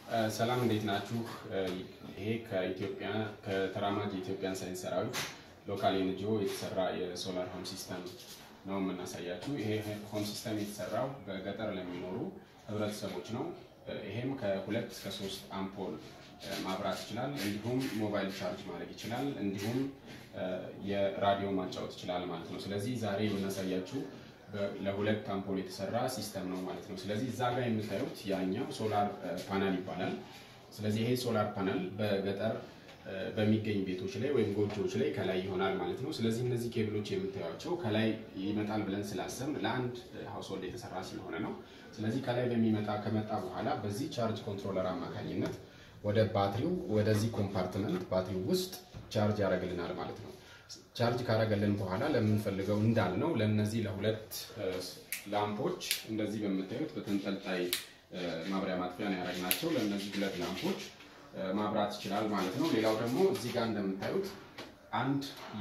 ሰላም እንዴት ናችሁ? ይሄ ከኢትዮጵያ ከተራማጅ የኢትዮጵያን ሳይንስ ሰራዊት ሎካል ኤንጂኦ የተሰራ የሶላር ሆም ሲስተም ነው የምናሳያችሁ። ይሄ ሆም ሲስተም የተሰራው በገጠር ለሚኖሩ ህብረተሰቦች ነው። ይሄም ከሁለት እስከ ሶስት አምፖል ማብራት ይችላል። እንዲሁም ሞባይል ቻርጅ ማድረግ ይችላል። እንዲሁም የራዲዮ ማጫወት ይችላል ማለት ነው። ስለዚህ ዛሬ የምናሳያችሁ ለሁለት አምፖል የተሰራ ሲስተም ነው ማለት ነው። ስለዚህ እዛ ጋር የምታዩት ያኛው ሶላር ፓናል ይባላል። ስለዚህ ይሄ ሶላር ፓናል በገጠር በሚገኝ ቤቶች ላይ ወይም ጎጆዎች ላይ ከላይ ይሆናል ማለት ነው። ስለዚህ እነዚህ ኬብሎች የምታዩቸው ከላይ ይመጣል ብለን ስላሰብን ለአንድ ሀውስሆልድ የተሰራ ስለሆነ ነው። ስለዚህ ከላይ በሚመጣ ከመጣ በኋላ በዚህ ቻርጅ ኮንትሮለር አማካኝነት ወደ ባትሪው ወደዚህ ኮምፓርትመንት ባትሪው ውስጥ ቻርጅ ያደርግልናል ማለት ነው። ቻርጅ ካረገልን በኋላ ለምንፈልገው እንዳልነው ለእነዚህ ለሁለት ላምፖች እንደዚህ በምታዩት በተንጠልጣይ ማብሪያ ማጥፊያ ነው ያደረግናቸው። ለእነዚህ ሁለት ላምፖች ማብራት ይችላል ማለት ነው። ሌላው ደግሞ እዚህ ጋር እንደምታዩት አንድ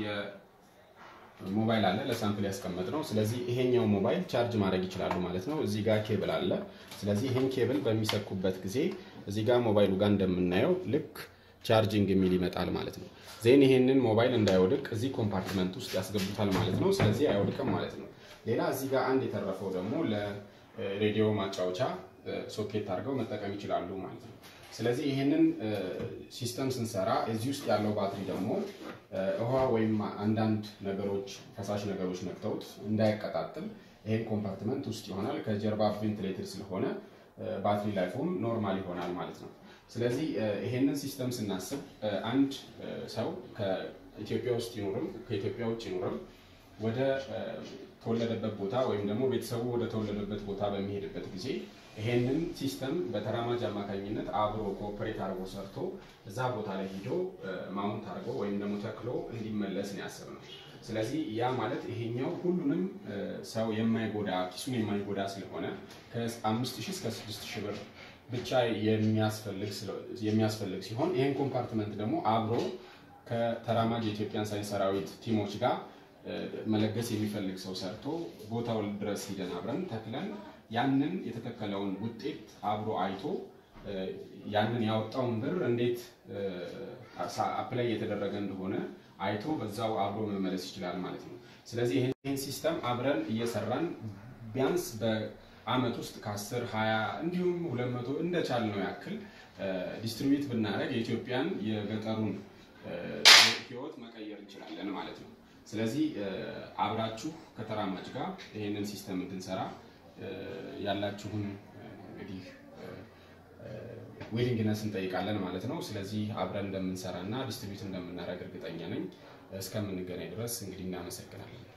የሞባይል አለ ለሳምፕል ያስቀመጥ ነው። ስለዚህ ይሄኛው ሞባይል ቻርጅ ማድረግ ይችላሉ ማለት ነው። እዚህ ጋር ኬብል አለ። ስለዚህ ይሄን ኬብል በሚሰኩበት ጊዜ እዚህ ጋር ሞባይሉ ጋር እንደምናየው ልክ ቻርጂንግ የሚል ይመጣል ማለት ነው። ዜን ይሄንን ሞባይል እንዳይወድቅ እዚህ ኮምፓርትመንት ውስጥ ያስገቡታል ማለት ነው። ስለዚህ አይወድቅም ማለት ነው። ሌላ እዚህ ጋር አንድ የተረፈው ደግሞ ለሬዲዮ ማጫወቻ ሶኬት አድርገው መጠቀም ይችላሉ ማለት ነው። ስለዚህ ይሄንን ሲስተም ስንሰራ እዚህ ውስጥ ያለው ባትሪ ደግሞ ውሃ ወይም አንዳንድ ነገሮች ፈሳሽ ነገሮች ነክተውት እንዳይቀጣጥል ይሄን ኮምፓርትመንት ውስጥ ይሆናል። ከጀርባ ቬንቲሌተር ስለሆነ ባትሪ ላይፉም ኖርማል ይሆናል ማለት ነው። ስለዚህ ይሄንን ሲስተም ስናስብ አንድ ሰው ከኢትዮጵያ ውስጥ ይኖርም ከኢትዮጵያ ውጭ ይኖርም ወደ ተወለደበት ቦታ ወይም ደግሞ ቤተሰቡ ወደ ተወለደበት ቦታ በሚሄድበት ጊዜ ይሄንን ሲስተም በተራማጅ አማካኝነት አብሮ ኮኦፐሬት አድርጎ ሰርቶ እዛ ቦታ ላይ ሂዶ ማውንት አድርጎ ወይም ደግሞ ተክሎ እንዲመለስ ነው ያሰብነው። ስለዚህ ያ ማለት ይሄኛው ሁሉንም ሰው የማይጎዳ ኪሱን የማይጎዳ ስለሆነ ከአምስት ሺህ እስከ ስድስት ሺህ ብር ብቻ የሚያስፈልግ ሲሆን ይህን ኮምፓርትመንት ደግሞ አብሮ ከተራማጅ የኢትዮጵያን ሳይንስ ሰራዊት ቲሞች ጋር መለገስ የሚፈልግ ሰው ሰርቶ ቦታው ድረስ ሂደን አብረን ተክለን ያንን የተተከለውን ውጤት አብሮ አይቶ ያንን ያወጣውን ብር እንዴት አፕላይ እየተደረገ እንደሆነ አይቶ በዛው አብሮ መመለስ ይችላል ማለት ነው። ስለዚህ ይህን ሲስተም አብረን እየሰራን ቢያንስ በአመት ውስጥ ከ10 20 እንዲሁም 200 እንደቻልነው ያክል ዲስትሪቢዩት ብናደርግ የኢትዮጵያን የገጠሩን ህይወት መቀየር እንችላለን ማለት ነው። ስለዚህ አብራችሁ ከተራማጅ ጋር ይህንን ሲስተም እንድንሰራ ያላችሁን እንግዲህ ዊሊንግነስ እንጠይቃለን ማለት ነው። ስለዚህ አብረን እንደምንሰራ እና ዲስትሪቢዩት እንደምናደርግ እርግጠኛ ነኝ። እስከምንገናኝ ድረስ እንግዲህ እናመሰግናለን።